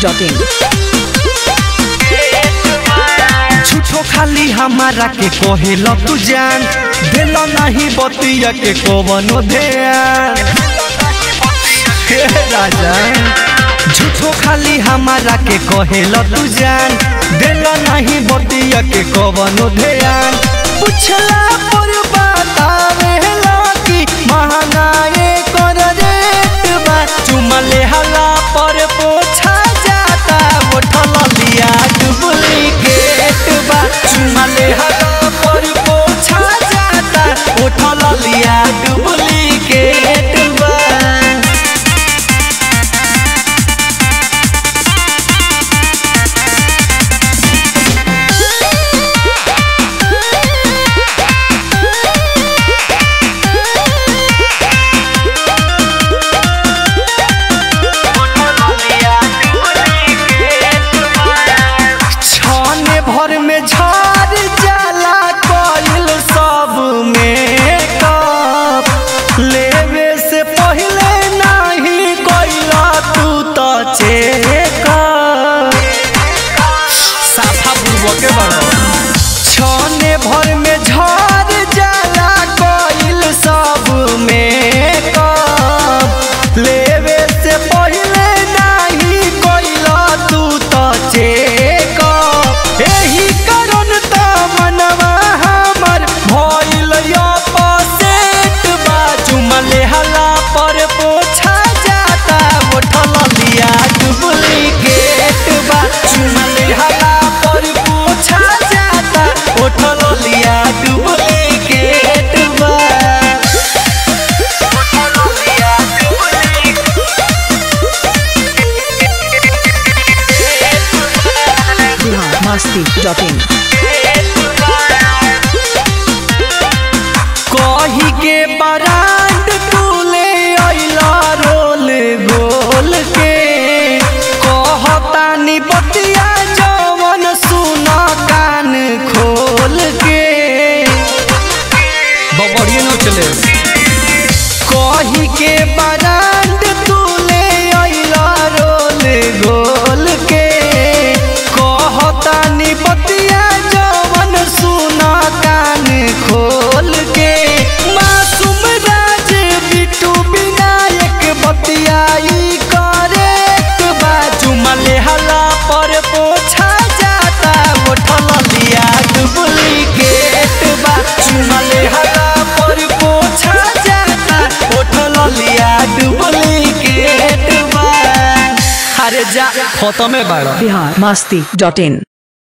masti.in झूठो खाली हमारा के कहेल तू जान दिल नहीं बतिया के कवनो ध्यान हे राजा झूठो खाली हमारा के कहेल तू जान दिल नहीं बतिया के कवनो ध्यान पूछला पर बतावेला कि महंगाई कर रेट बा चुमा लेहला पर पोछा जाता उठल लिया डुप्लीकेट बा चुमा लेहला पर पोछा जाता उठल लिया डुप्लीकेट बा छाने भर में झाड़ जाला कइल सब में कप लेवे से पहले नहीं कइला तू तो चेक साफा बुर्बो के बड़ो छाने भर में झाड़ जाला कइल सब में कप लेवे से पहले नहीं कइला तू तो चेक एही कारण त मनवा हमर भइल अपसेट बा चुमा लेहला पर पोछा जाता उठल लिया डुप्लीकेट बा चुमा लेहला पर पोछा जाता उठल लिया डुप्लीकेट बा उठल लिया Bihar masti.in कही के बरांड तूले अइला रोल गोल के कहतानी बतिया जवन सुन कान खोल के बबड़िए न चले कही के बरांड तूले अइला रोल गोल के कहतानी बतिया जवन सुन कान खोल के मासूम राज बिटू विनायक बतियाई करेक्ट बाजू मलेहला पर पोछा जाता उठल लिया डुप्लीकेट बाजू मलेहला पर पोछा जाता उठल लिया डुप्लीकेट बा अरे जा खत्म है बाड़ा Bihar masti.in